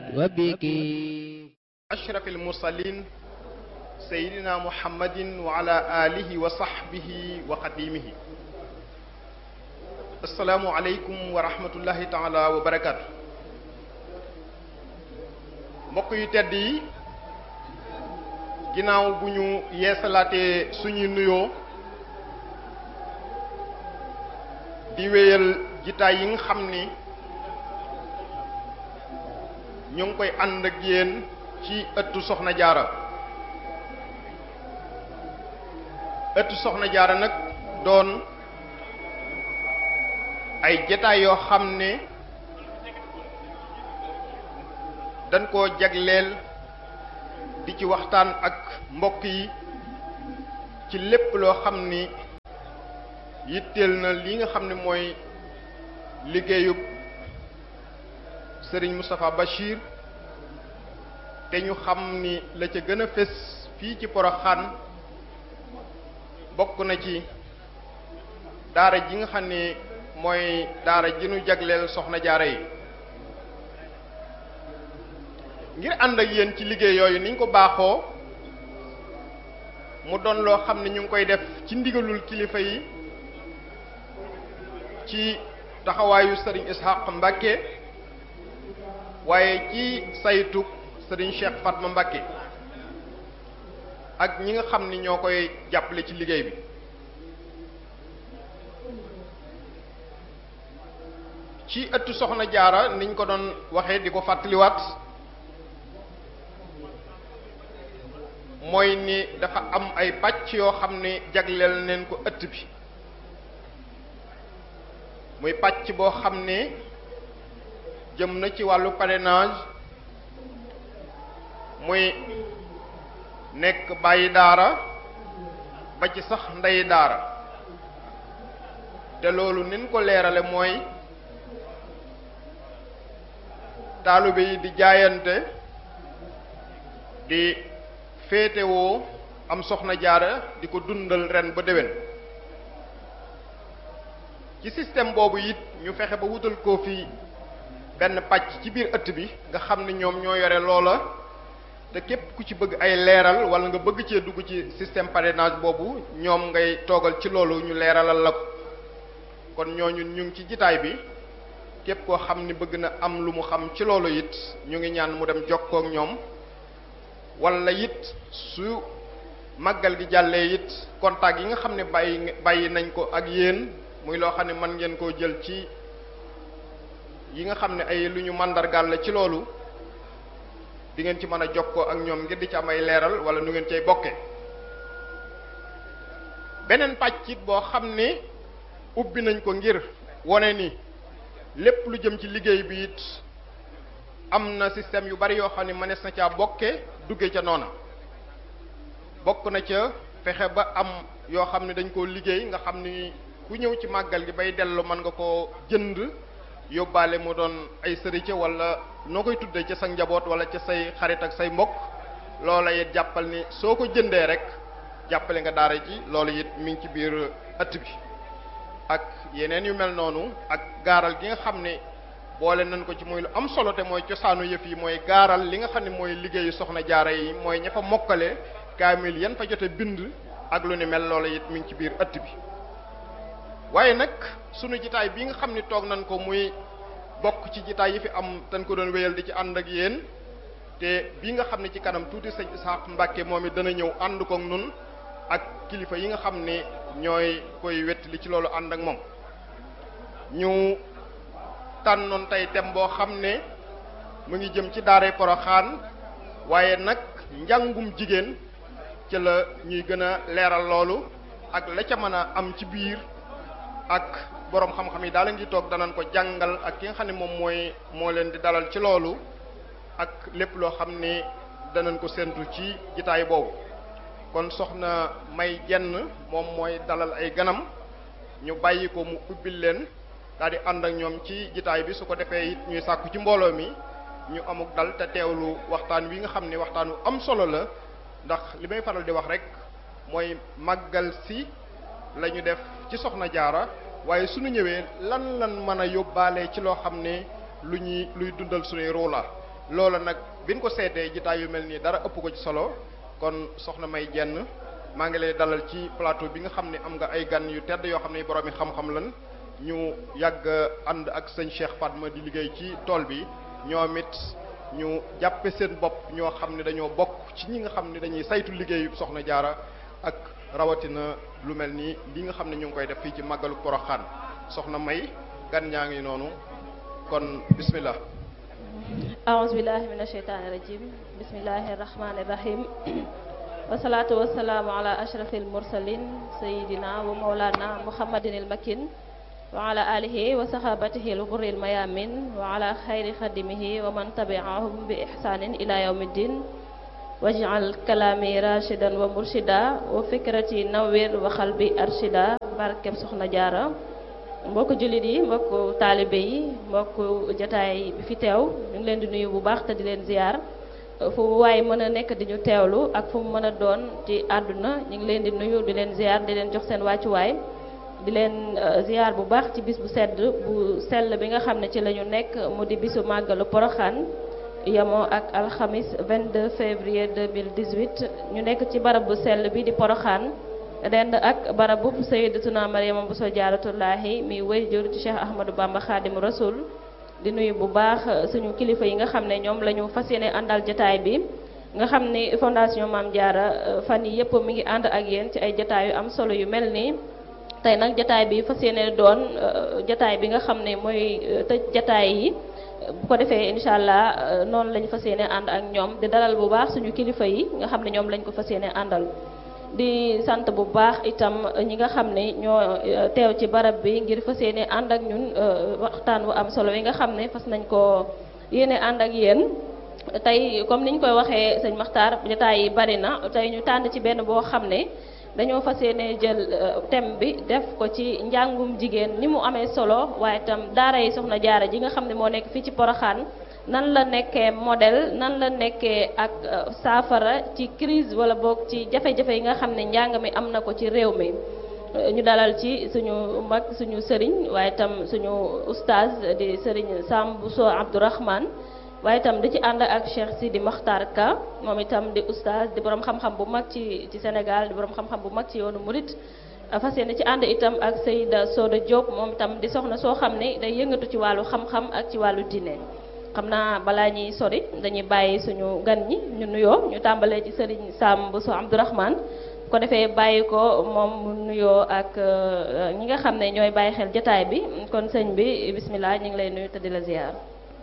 وبك أشرف المرسلين سيدنا محمد وعلى آله وصحبه وخديمه السلام عليكم ورحمة الله تعالى وبركاته mbokk yu tedd yi ginnaaw bu ñu yeesalaatee suñuy nuyoo di wéyal jitaay yi nga xam ni ñu ngi koy ànd ak yéen ci ëttu soxna jaara ëttu soxna jaara nag doon ay jataay yoo xam ne dañ koo jagleel di ci waxtaan ak mbokk yi ci lépp loo xam ni yitteel na li nga xam ne mooy liggéeyub Serigne Moustapha Bachir te ñu xam ni la ca gën a fés fii ci Poroxaan bokk na ci daara ji nga xam ne mooy daara ji nu jagleel soxna jaara yi ngir ànd ak yéen ci liggéey yooyu niñ ko baaxoo mu doon loo xam ne ñu ngi koy def ci ndigalul kilifa yi ci taxawaayu sëriñ Ishaq Mbacke waaye ci saytu sëriñ Cheikh Fatma Mbacke ak ñi nga xam ni ñoo koy jàppale ci liggéey bi ci ëttu soxna jaara niñ ko doon waxee di ko fàttaliwaat mooy ni dafa am ay pàcc yoo xam ne jagleel neen ko ëtt bi muy pàcc boo xam ne jëm na ci wàllu parrainage muy nekk bàyyi daara ba ci sax ndey daara te loolu nin ko leerale mooy taalibe yi di jaayante di féetewoo am soxna jaara di ko dundal ren ba déwén ci système boobu it ñu fexe ba wutal ko fi benn pàcc ci biir ëtt bi nga xam ne ñoom ñoo yore loola te képp ku ci bëgg ay leeral wala nga bëgg cee dugg ci système parrainage boobu ñoom ngay toogal ci loolu ñu leeralal la ko kon ñooñu ñu ngi ci jitaay bi képp koo xam ni bëgg na am lu mu xam ci loolu it ñu ngi ñaan mu dem jokkoo ak ñoom wala it su màggal gi jàllee it contact yi nga xam ne bàyyi bàyyi nañ ko ak yéen muy loo xam ne mën ngeen koo jël ci yi nga xam ne ay lu ñu màndargaal la ci loolu di ngeen ci mën a jokkoo ak ñoom ngir di ci am ay leeral wala nu ngeen cay bokke beneen pàcc it boo xam ne ubbi nañ ko ngir wone ni lépp lu jëm ci liggéey bi it am na système yu bari yoo xam ne mënees na caa bokke dugge ca noona bokk na ca fexe ba am yoo xam ne dañ koo liggéey nga xam ni ku ñëw ci màggal gi bay dellu mën nga koo jënd yóbbaale mu doon ay sëriñ wala noo koy tuddee ca sa njaboot wala ca say xarit ak say mbokk loola it jàppal ni soo ko jëndee rek jàppale nga daara ji loolu it mi ngi ci biir ëtt bi ak yeneen yu mel noonu ak gaaral gi nga xam ne boole nañ ko ci muy lu am solo te mooy cosaanu yëf yi mooy gaaral li nga xam ne mooy liggéeyu soxna jaara yi mooy ña fa mokkale kaamil yan fa jote bind ak lu ni mel loola it mi ngi ci biir ëtt bi waaye nag sunu jitaay bi nga xam ni toog nañ ko muy bokk ci jitaay yi fi am dañ ko doon wéyal di ci ànd ak yéen te bi nga xam ne ci kanam tuuti sëñ Isaaq Mbàkke moom it dana ñëw ànd kook nun ak kilifa yi nga xam ne ñooy koy wettali ci loolu ànd ak moom ñu tànnoon tey thème boo xam ne mu ngi jëm ci daaray Poroxaan waaye nag njàngum jigéen ci la ñuy gën a leeral loolu ak la ca mën a am ci biir ak boroom xam-xam yi daal la ngi toog danañ ko jàngal ak ki nga xam ne moom mooy moo leen di dalal ci loolu ak lépp loo xam ne danañ ko séntu ci jitaay boobu kon soxna may jenn moom mooy dalal ay ganam ñu bàyyi ko mu ubbil leen daal di ànd ak ñoom ci jitaay bi su ko defee it ñuy sàkku ci mbooloo mi ñu amuk dal te teewlu waxtaan wi nga xam ne waxtaan wu am solo la ndax li may faral di wax rek mooy màggal si la ñu def ci soxna jaara waaye suñu ñëwee lan lan mën a yóbbaale ci loo xam ne lu ñuy luy dundal suñuy ruu la loola nag biñ ko seetee jitaay yu mel nii dara ëpp ko ci solo kon soxna may jenn maa ngi lay dalal ci plateau bi nga xam ne am nga ay gan yu tedd yoo xam ne borom yi xam-xam lan ñu yàgg ànd ak sëñ Cheikh Fatma di liggéey ci tool bi ñoom it ñu jàppe seen bopp ñoo xam ne dañoo bokk ci ñi nga xam ne dañuy saytu liggéeyu soxna jaara ak rawatina lu mel ni li nga xam ne ñu ngi koy def fii ci màggalu poroxaan soxna may gan ñaa ngi noonu kon bismillah aouzu billahi min asheytaani rajim bismillahi rahmani rahim wasalaatu wasalaamu ala ashraf almursalin sayidina wa maulana muhammadin almakin wa ala alihi wa sahabatihi alghurri almayamin wa ala xayri xadimihi wa man tabiahum bi ihsanin ila yawmi ddin waj'al kalaami rashidan wa murshida wa fikrati nawwir wa xalbi arshida barkeb soxna jaara mbokk jullit yi mbokk taalibe yi mbokk jataay bi fi teew ñu ngi leen di nuyu bu baax te di leen ziar fu waaye mën a nekk di ñu teewlu ak fu mu mën a doon ci àdduna ñu ngi leen di nuyu di leen ziar di leen jox seen wàccuwaay di leen ziar bu baax ci bis bu sedd bu sell bi nga xam ne ci la ñu nekk mu di bisu màggalu poroxaan yemoo ak alxamis 22 février 2018 ñu nekk ci barab bu sell bi di poroxaan dend ak barab bu sayyidatuna Maryama Bousso Jaaratullaahi mi wayjur ci Cheikh Ahmadou Bamba Xaadimu Rasul di nuyu bu baax suñu kilifa yi nga xam ne ñoom la ñu fas yéene àndal jataay bi nga xam ni fondation Maam Jaara fan yi yëpp mi ngi ànd ak yéen ci ay jataay yu am solo yu mel nii tey nag jataay bi fas yéene doon jataay bi nga xam ne mooy tëj jataay yi bu ko defee incha allah noonu lañu fas yéene ànd ak ñoom di dalal bu baax suñu kilifa yi nga xam ne ñoom lañ ko fas yéene àndal di sant bu baax itam ñi nga xam ne ñoo teew ci barab bi ngir fas yéene ànd ak ñun waxtaan bu am solo yi nga xam ne fas nañ ko yéene ànd ak yéen tey comme niñ koy waxee sëñ Maxtaar jotaay yi bari na tey ñu tànn ci benn boo xam ne dañoo fas yéene jël thème bi def ko ci njàngum jigéen ni mu amee solo waaye itam daara yi soxna jaara ji nga xam ne moo nekk fii ci Poroxaan nan la nekkee modèle nan la nekkee ak saafara ci crise wala boog ci jafe-jafe yi nga xam ne njàng mi am na ko ci réew mi ñu dalal ci suñu mag suñu sëriñ waaye itam suñu oustaz di sëriñ Sam Bousso Abdourahman waaye itam di ci ànd ak Cheikh Sidi Makhtar Ka moom itam di oustaz di borom xam-xam bu mag ci ci Sénégal di borom xam-xam bu mag ci yoonu Murit fas yéene ci ànd itam ak Seyda Soda Diop moom itam di soxna soo xam ne day yëngatu ci wàllu xam-xam ak ci wàllu diine xam naa balaa ñuy sori dañuy bàyyi suñu gan ñi ñu nuyoo ñu tàmbalee ci Serigne Sam Bousso Abdourahman ko defee bàyyi ko moom mu nuyoo ak ñi nga xam ne ñooy bàyyi xel jotaay bi kon sëñ bi bismillah ñu ngi lay nuyu te di la ziar.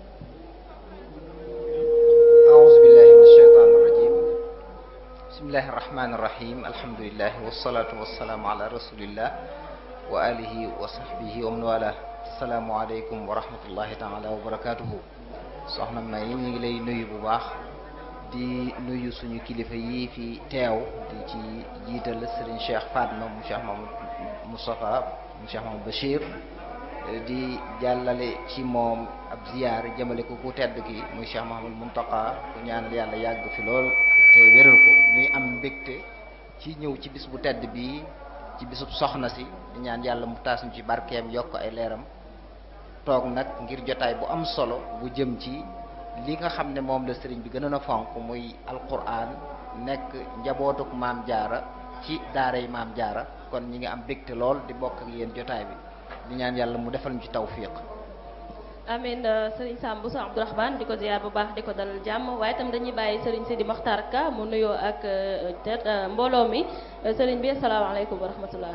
أعوذ بالله من الشيطان الرجيم بسم الله الرحمن الرحيم الحمد لله والصلاة والسلام على رسول الله وآله وصحبه ومن والاه السلام عليكم ورحمة الله تعالى وبركاته soxna May ñu ngi lay nuyu bu baax di nuyu suñu kilifa yi fi teew di ci jiital Serigne Cheikh Fatma mu Cheikh Mamadou Moustapha mu Cheikh Mamadou Bachir di jàllale ci moom ab ziyaar jëmale ko ku tedd ki muy Cheikh Mahamadou Muntaqa ku ñaanal yàlla yàgg fi lool te wéral ko ñuy am mbégte ci ñëw ci bis bu tedd bii ci bisub soxna si di ñaan yàlla mu taas ñu ci barkeem yokk ay leeram toog nag ngir jotaay bu am solo bu jëm ci li nga xam ne moom la sëriñ bi gënoon a fonk muy alquran nekk njabootuk maam jaara ci daara yi maam jaara kon ñi ngi am mbégte lool di bokk ak yéen jotaay bi di ñaan yàlla mu defal ñu ci tawfiq amin Serigne Sam Bousso Abdourahman di ko ziar bu baax di ko dalal jàmm waaye itam dañuy bàyyi Serigne Sidi Makhtar Ka mu nuyoo ak te mbooloo mi Serigne bi asalaamaaleykum wa rahmatullah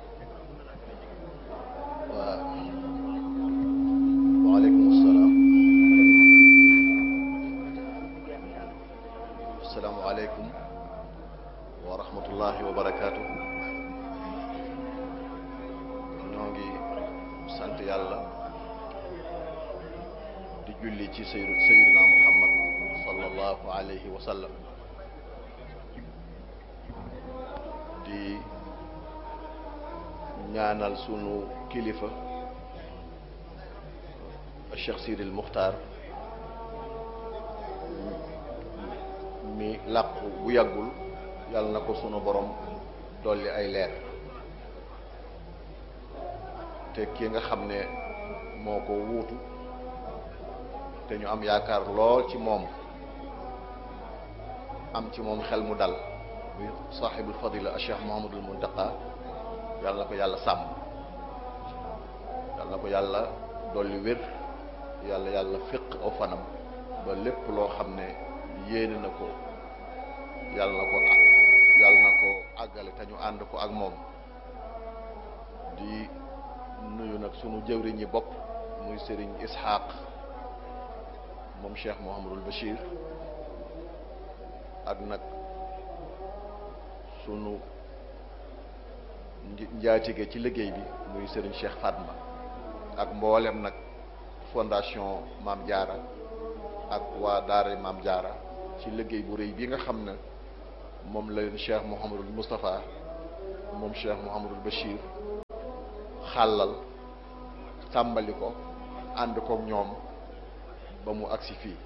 waaw waaleykum salaam asalaamualeykum wa rahmatullahi wa barakaatu ñoo ngi sant yàlla di julli ci sayyidu sayyiduna muhammad sallallahu alayhi wa sallam di ñaanal sunu kilifa Cheikh Sidil Muxtaar mi làqu bu yàggul yàlla na ko sunu borom dolli ay leer te ki nga xam ne moo ko wuutu te ñu am yaakaar lool ci moom am ci moom xel mu dal muy saaxibul fadila a cheikh mohamadul muntaqa yàlla na ko yàlla sàmm yàlla na ko yàlla dolli wér yàlla yàlla féq aw fanam ba lépp loo xam ne yéene na ko yàlla na ko yàlla na ko àggale te ñu ànd ko ak moom di nuyu nag sunu jëwriñ yi bopp muy sëriñ Ishaq moom Cheikh Mouhamadul Bachir ak nag sunu njaatige ci liggéey bi muy sëriñ Cheikh Fatma ak mboolem nag fondation Maam Jaara ak waa daara Maam Jaara ci liggéey bu rëy bi nga xam ne moom la leen Cheikh Mouhamadul Moustapha moom Cheikh Mouhamadul Bachir xàllal tàmbali ko ànd kook ñoom ba mu agsi fii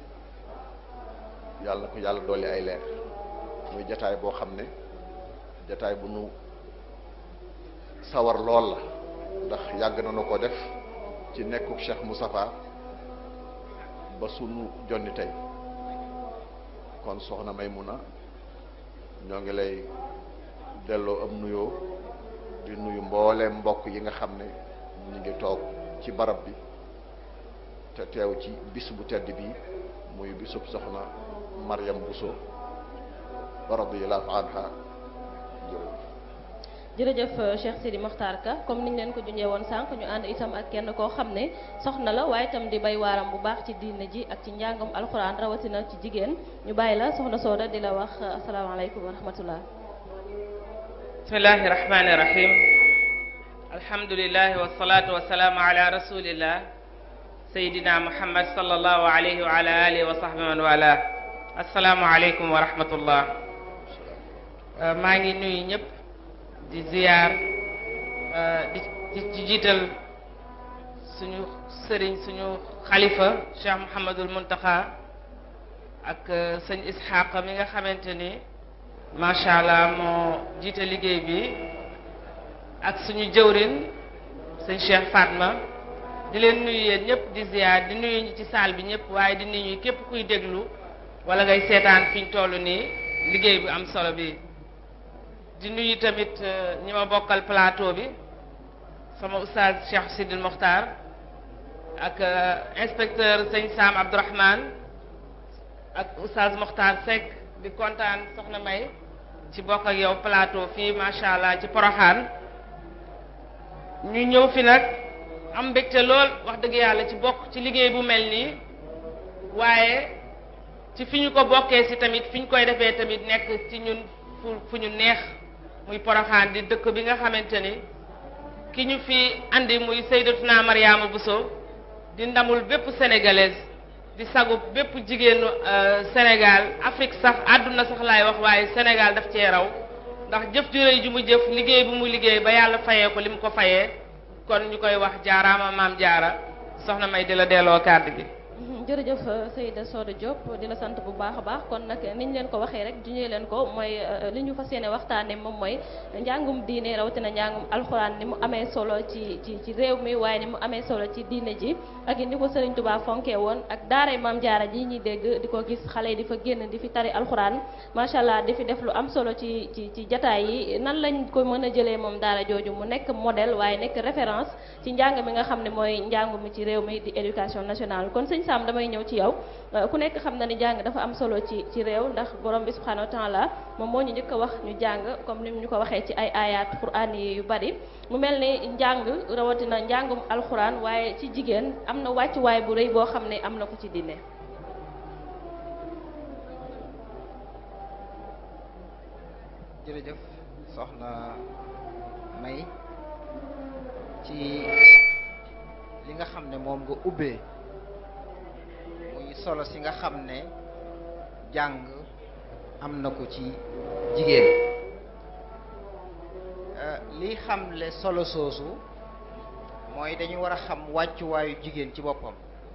yàlla na ko yàlla dolli ay leer muy jataay boo xam ne jataay bu nu sawar lool la ndax yàgg na nu ko def ci nekkuk Cheikh Moustapha ba sunu jonni tey kon soxna Maymuna ñoo ngi lay delloo am nuyoo di nuyu mbooleem mbokk yi nga xam ne ñu ngi toog ci barab bi te teew ci bis bu tedd bi muy bisub soxna Mariam Bousso radiyallahu anha jërëjëf Cheikh Sidi Mokhtar Ka comme niñ leen ko junjee woon sànq ñu ànd itam ak kenn koo xam ne soxna la waaye itam di bay waaram bu baax ci diine ji ak ci njàngam alxuraan rawatina ci jigéen ñu bàyyi la soxna Sooda di la wax asalaamaaleykum wa rahmatullah bismillahi rahmani rahim alhamdulilahi wasalaatu wasalaamu ala rasulillah sayidina muhammad sallallahu alayhi wa ala alihi wa sahbi man wala asalaamu aleykum wa rahmatullah maa ngi nuyu ñëpp di ziyaar di di jiital suñu sëriñ suñu xalifa cheikh muhammadul muntaxa ak sëñ ishaq mi nga xamante ni macha allah moo jiite liggéey bi ak suñu jëwrin sëñ cheikh fatma di leen nuyu yéen ñëpp di ziyaar di nuyu ñi ci saal bi ñëpp waaye di nuyu képp kuy déglu wala ngay seetaan fi ñu toll nii liggéey bu am solo bi di nuyu tamit ñi ma bokkal plateau bi sama oustaz Cheikh Sidil Mokhtar ak inspecteur sëñ Sam Abdourahmane ak oustaz Mokhtar Seck di kontaan soxna May ci bokk ak yow plateau fii macha allah ci Poroxaan ñu ñëw fi nag am mbégte lool wax dëgg yàlla ci bokk ci liggéey bu mel nii waaye ci fi ñu ko bokkee si tamit fi ñu koy defee tamit nekk ci ñun fu fu ñu neex muy Poroxaan di dëkk bi nga xamante ni ki ñu fi andi muy Seydatuna Mariama Bousso di ndamul bépp sénégalaise di sagu bépp jigéenu Sénégal Afrique sax àdduna sax laay wax waaye Sénégal daf cee raw ndax jëf ju rëy ju mu jëf liggéey bu mu liggéey ba yàlla fayee ko li mu ko fayee kon ñu koy wax jaaraama maam jaara soxna may di la delloo kàddu gi jërëjëf Seyda Soda Diop di la sant bu baax a baax kon nag niñ leen ko waxee rek juñee leen ko mooy li ñu fas yéene waxtaane moom mooy njàngum diine rawatina njàngum alxuraan ni mu amee solo ci ci ci réew mi waaye ni mu amee solo ci diine ji ak ni ko Serigne Touba fonkee woon ak daaray Maam Jaara ji ñuy dégg di ko gis xale yi di fa génn di fi tari alxuraan macha allah di fi def lu am solo ci ci ci jataay yi nan lañ ko mën a jëlee moom daara jooju mu nekk modèle waaye nekk référence ci njàng mi nga xam ne mooy njàngu mi ci réew mi di éducation nationale kon sëñ Sam damay ñëw ci yow ku nekk xam na ni jàng dafa am solo ci ci réew ndax borom bi subhanahu wa taala moom moo ñu njëkk a wax ñu jàng comme ni ñu ko waxee ci ay ayat quraan yi yu bari mu mel ni njàng rawatina njàngum alxuraan waaye ci jigéen am na wàccuwaay bu rëy boo xam ne am na ko ci diine jërëjëf soxna May ci li nga xam ne moom nga ubbee muy solo si nga xam ne jàng am na ko ci jigéen liy xamle solo soosu mooy dañu war a xam wàccuwaayu jigéen ci boppam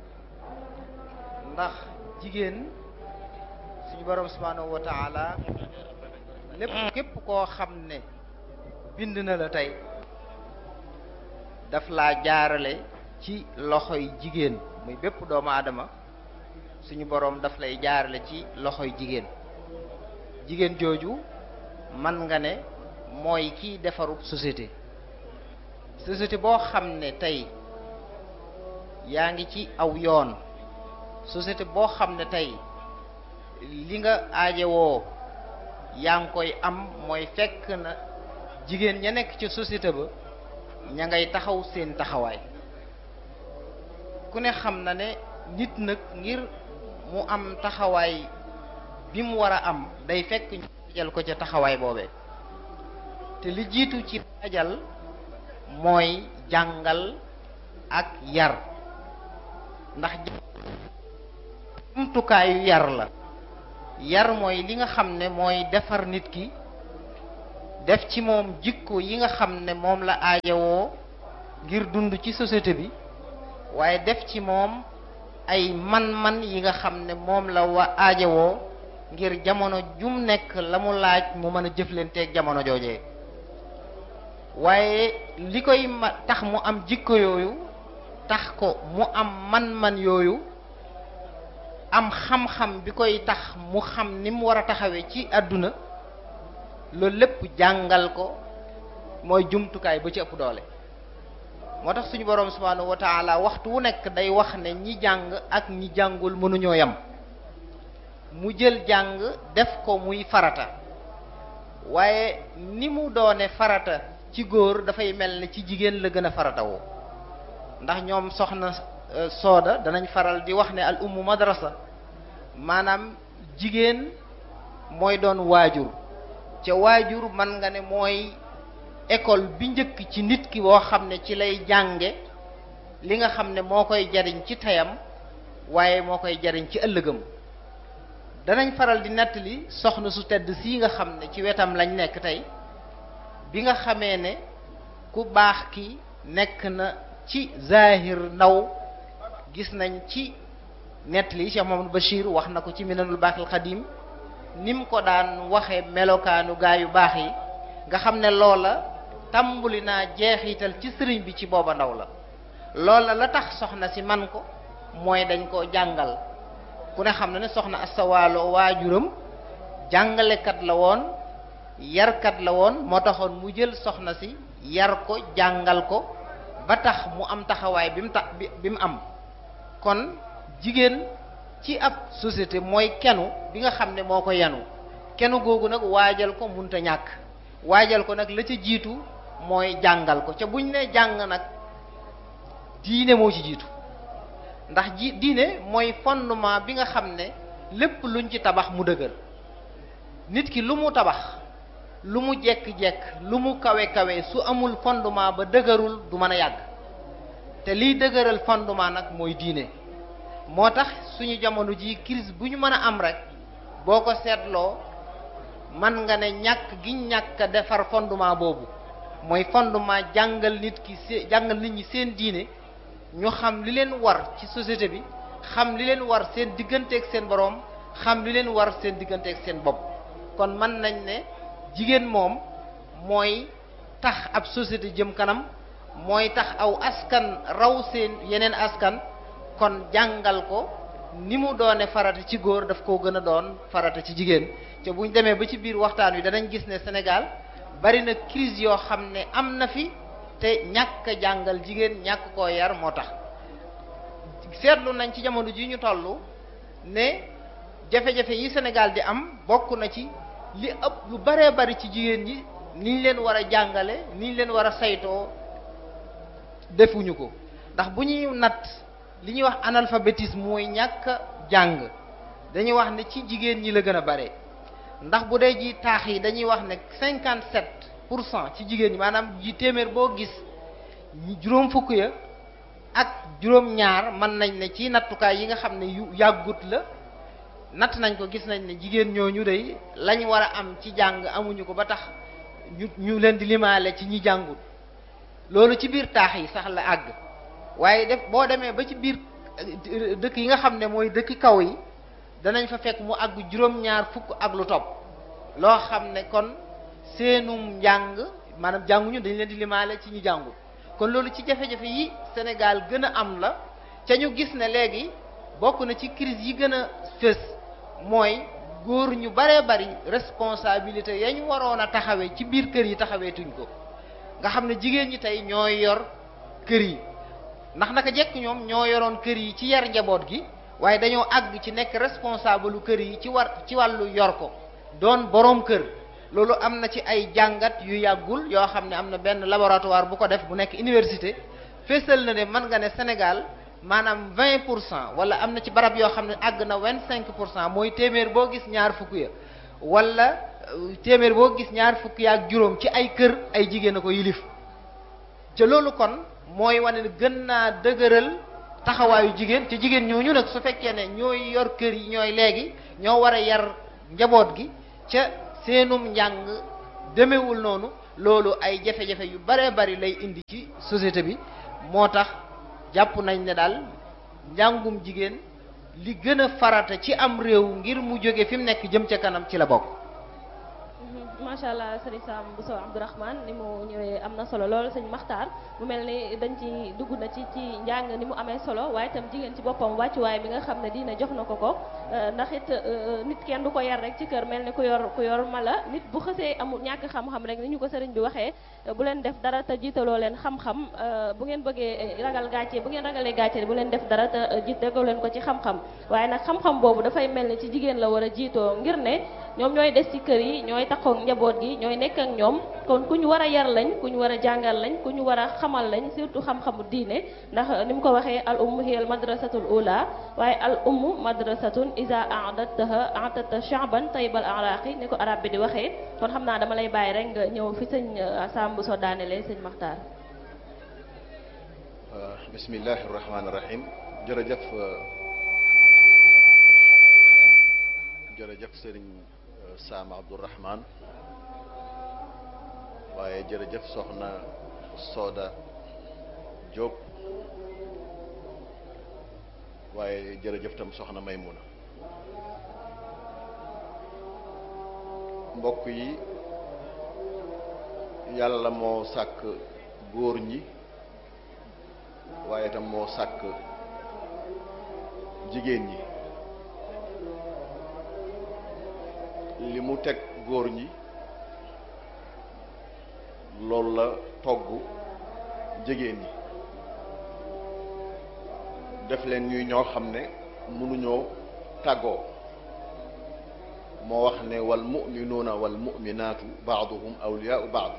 ndax jigéen suñu borom subhanahu wa taala lépp képp koo xam ne bind na la tey daf laa jaarale ci loxoy jigéen muy bépp doomu aadama suñu boroom daf lay jaarale ci loxoy jigéen jigéen jooju man nga ne mooy kiy defarub société société boo xam ne tey yaa ngi ci aw yoon société boo xam ne tey li nga aajewoo yaa ngi koy am mooy fekk na jigéen ña nekk ci société ba ña ngay taxaw seen taxawaay ku ne xam na ne nit nag ngir mu am taxawaay bi mu war a am day fekk ñu waajal ko ca taxawaay boobee te li jiitu ci waajal mooy jàngal ak yar ndax jumtukaayu yar la yar mooy li nga xam ne mooy defar nit ki def ci moom jikko yi nga xam ne moom la aajowoo ngir dund ci société bi waaye def ci moom ay man-man yi nga xam ne moom la wa aajowoo ngir jamono jum nekk la mu laaj mu mën a jëflanteeg jamono joojee waaye li koy ma tax mu am jikko yooyu tax ko mu am man-man yooyu am xam-xam bi koy tax mu xam ni mu war a taxawee ci àdduna loolu lépp jàngal ko mooy jumtukaay ba ci ëpp doole moo tax suñu boroom subhaanahu wa taala waxtu wu nekk day wax ne ñi jàng ak ñi jàngul mënuñoo yam mu jël jàng def ko muy farata waaye ni mu doone farata ci góor dafay mel ne ci jigéen la gën a farata woo ndax ñoom soxna sooda danañ faral di wax ne al ummu madrasa maanaam jigéen mooy doon waajur ca waajur man nga ne mooy école bi njëkk ci nit ki boo xam ne ci lay jànge li nga xam ne moo koy jariñ ci tayam waaye moo koy jariñ ci ëllëgam danañ faral di nettali soxna su tedd sii nga xam ne ci wetam lañ nekk tey bi nga xamee ne ku baax ki nekk na ci zahir ndaw gis nañ ci nettali Cheikh Mamadou Bachir wax na ko ci minanul baaxil xadim ni mu ko daan waxe melokaanu gaa yu baax yi nga xam ne loola tàmbuli naa jeexital ci sëriñ bi ci booba ndaw la loola la tax soxna si man ko mooy dañ ko jàngal ku ne xam na ne soxna astawaalo waajuram jàngalekat la woon yarkat la woon moo taxoon mu jël soxna si yar ko jàngal ko ba tax mu am taxawaay bi mu tax bi mu am kon jigéen ci ab société mooy kenu bi nga xam ne moo ko yenu kenu googu nag waajal ko munta ñàkk waajal ko nag la ca jiitu mooy jàngal ko ca buñ ne jàng nag diine moo ci jiitu ndax ji diine mooy fondement bi nga xam ne lépp luñ ci tabax mu dëgër nit ki lu mu tabax lu mu jekk-jekk lu mu kawe kawe su amul fondement ba dëgërul du mën a yàgg te liy dëgëral fondement nag mooy diine moo tax suñu jamono ji crise bu ñu mën a am rek boo ko seetloo man nga ne ñàkk gi ñàkk a defar fondement boobu mooy fondement jàngal nit ki se jàngal nit ñi seen diine ñu xam li leen war ci société bi xam li leen war seen digganteeg seen boroom xam li leen war seen digganteeg seen bopp kon mën nañ ne jigéen moom mooy tax ab société jëm kanam mooy tax aw askan raw seen yeneen askan kon jàngal ko ni mu doone farata ci góor daf koo gën a doon farata ci jigéen te buñ demee ba ci biir waxtaan wi danañ gis ne Sénégal bari na crise yoo xam ne am na fi te ñàkk a jàngal jigéen ñàkk koo yar moo tax seetlu nañ ci jamono ji ñu toll ne jafe-jafe yi Sénégal di am bokk na ci li ëpp lu baree bari ci jigéen ñi ni ñu leen war a jàngale ni ñu leen war a saytoo defuñu ko ndax bu ñuy natt li ñuy wax analphabétisme mooy ñàkk jàng dañuy wax ne ci jigéen ñi la gën a bare ndax bu dee ji taax yi dañuy wax ne cinquante sept pour cent ci jigéen ñi maanaam ji téeméer boo gis juróom fukk ya ak juróom ñaar mën nañ ne ci nattukaay yi nga xam ne yu yàggut la natt nañ ko gis nañ ne jigéen ñooñu dey lañ war a am ci jàng amuñu ko ba tax ñu ñu leen di limaale ci ñi jàngut loolu ci biir taax yi sax la àgg waaye def boo demee ba ci biir dëkk yi nga xam ne mooy dëkk kaw yi danañ fa fekk mu àgg juróom-ñaar fukk ak lu topp loo xam ne kon seenum njàng maanaam jànguñu dañ leen di limaale ci ñi jàngut kon loolu ci jafe-jafe yi Sénégal gën a am la ca ñu gis ne léegi bokk na ci crise yi gën a fës mooy góor ñu baree bari responsabilité ya ñu waroon a taxawee ci biir kër yi taxaweetuñ ko nga xam ne jigéen ñi tey ñooy yor kër yi ndax naka jekk ñoom ñoo yoroon kër yi ci yar njaboot gi waaye dañoo àgg ci nekk responsable lu kër yi ci war ci wàllu yor ko doon boroom kër loolu am na ci ay jàngat yu yàggul yoo xam ne am na benn laboratoire bu ko def bu nekk université fésal na ne mën nga ne Sénégal maanaam vingt pour cent wala am na ci barab yoo xam ne àgg na vingt cinq pour cent mooy téeméer boo gis ñaar fukk ya wala téeméer boo gis ñaar fukk ya ak juróom ci ay kër ay jigéen a ko yilif ca loolu kon mooy wane ne gën naa dëgëral taxawaayu jigéen te jigéen ñooñu nag su fekkee ne ñooy yor kër yi ñooy léegi ñoo war a yar njaboot gi ca seenum njàng demewul noonu loolu ay jafe-jafe yu baree bari lay indi ci société bi moo tax jàpp nañ ne daal njàngum jigéen li gën a farata ci am réew ngir mu jóge fi mu nekk jëm ca kanam ci la bokk macha allah sëriñ Sam Bousso Abdourahmane ni mu ñëwee am na solo lool sëñ Maxtaar mu mel ni dañ ci dugg na ci ci njàng ni mu amee solo waaye itam jigéen ci boppam wàccuwaay bi nga xam ne diina jox na ko ko ndax it nit kenn du ko yar rek ci kër mel ni ku yor ku yor mala nit bu xësee amul ñàkk xam-xam rek ni ñu ko sëriñ bi waxee bu leen def dara te jiitaloo leen xam-xam bu ngeen bëggee ragal gàcce bu ngeen ragalee gàcce bu leen def dara te jiitaloo leen ko ci xam-xam waaye nag xam-xam boobu dafay mel ni ci jigéen la war a jiitoo ngir ne ñoom ñooy des ci kër yi ñooy takkook njaboot gi ñooy nekk ak ñoom kon ku ñu war a yar lañ ku ñu war a jàngal lañ ku ñu war a xamal lañ surtout xam-xamu diine ndax ni mu ko waxee al ummu hiya al madrasatul ula waaye al ummu madrasatun isa a'dadtaha a'tata sha'ban tayyibal a'raqi ni ko arab bi di waxee kon xam naa dama lay bàyyi rek nga ñëw fi sëñ Sam Bousso daanelee sëñ Maxtaar bismillahi rahmaani rahim jërëjëf jërëjëf sëriñ Sam Abdourahman waaye jërëjëf soxna Soda Diop waaye jërëjëf tam soxna Maymuna mbokk yi yàlla moo sàkk góor ñi waaye tam moo sàkk jigéen ñi li mu teg góor ñi loolu la togg jigéen ñi def leen ñuy ñoo xam ne mënuñoo tàggoo moo wax ne wal muminuuna wal muminaatu baaduhum awliyaau baad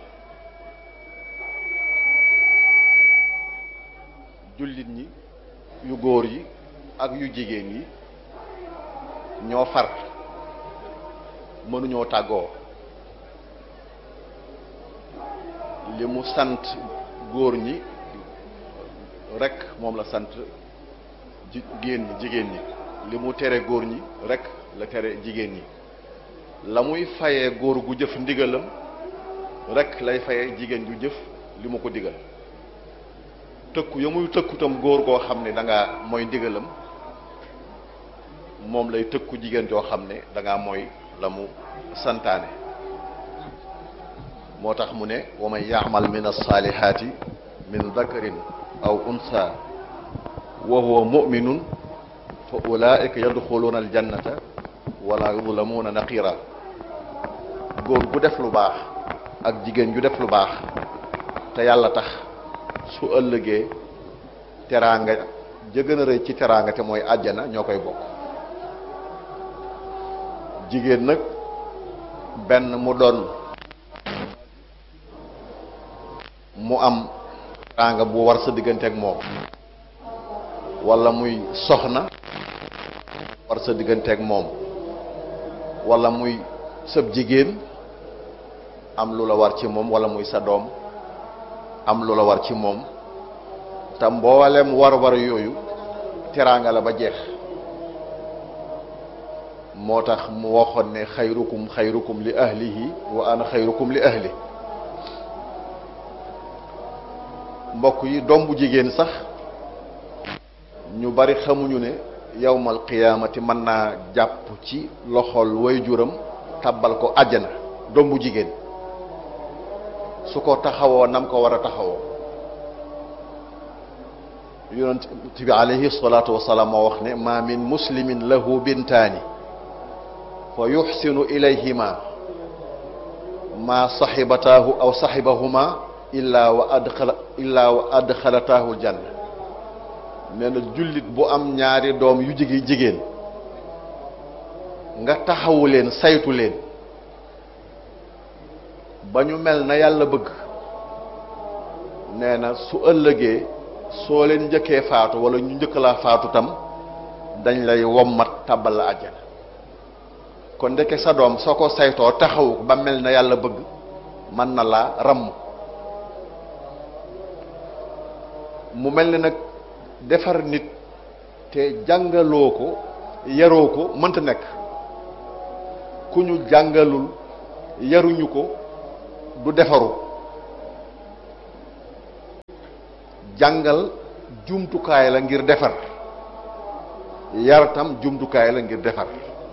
jullit ñi yu góor yi ak yu jigéen yi ñoo far mënuñoo tàggoo li mu sant góor ñi rek moom la sant jigéen ñi jigéen ñi li mu tere góor ñi rek la tere jigéen ñi la muy fayee góor gu jëf ndigalam rek lay fayee jigéen ju jëf li mu ko digal tëkku ya muy tëkku tam góor goo xam ne da ngaa mooy ndigalam moom lay tëkku jigéen joo xam ne da ngaa mooy la mu santaane moo tax mu ne wa man yaamal min alsaalihaati min dakarin aw unsa wa huwa muminun fa ulaika yadxuluuna aljannata wala yudlamuuna naqira góor gu def lu baax ak jigéen ju def lu baax te yàlla tax su ëllëgee teraanga ja gën a rëy ci teraanga te mooy àjjana ñoo koy bokk jigéen nag benn mu doon mu am teraanga bu war sa diggante ak moom wala muy soxna war sa diggante ak moom wala muy sëb jigéen am lu la war ci moom wala muy sa doom am lu la war ci moom te mboolem war-war yooyu teraanga la ba jeex moo tax mu waxoon ne xayrukum xayrukum li ahlihi wa ana xayrukum li ahli mbokk yi doom bu jigéen sax ñu bari xamuñu ne yawmal qiyaamati mën naa jàpp ci loxol waajuram tàbbal ko àjjana doom bu jigéen su ko taxawoo nam ko war a taxawoo yonent bi alayhi salaatu wasalaam moo wax ne ma min muslimin lahu bintaani fa yuxsinu ilayhima ma saxibataahu aw saxibahuma illaa wa adxala illaa wa adxalataahu janna nee na jullit bu am ñaari doom yu jigi jigéen nga taxawu leen saytu leen ba ñu mel na yàlla bëgg nee na su ëllëgee soo leen njëkkee faatu wala ñu njëkk laa faatu tam dañ lay wommat tàbbal la àjjana kon ndeke sa doom soo ko saytoo taxawu ba mel na yàlla bëgg mën na laa ramm mu mel ni nag defar nit te jàngaloo ko yaroo ko mënta nekk ku ñu jàngalul yaruñu ko du defaru jàngal jumtukaay la ngir defar yar tam jumtukaay la ngir defar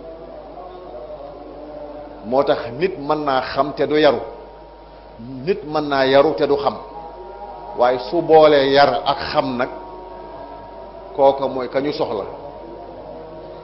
moo tax nit mën naa xam te du yaru nit mën naa yaru te du xam waaye su boolee yar ak xam nag kooka mooy ka ñu soxla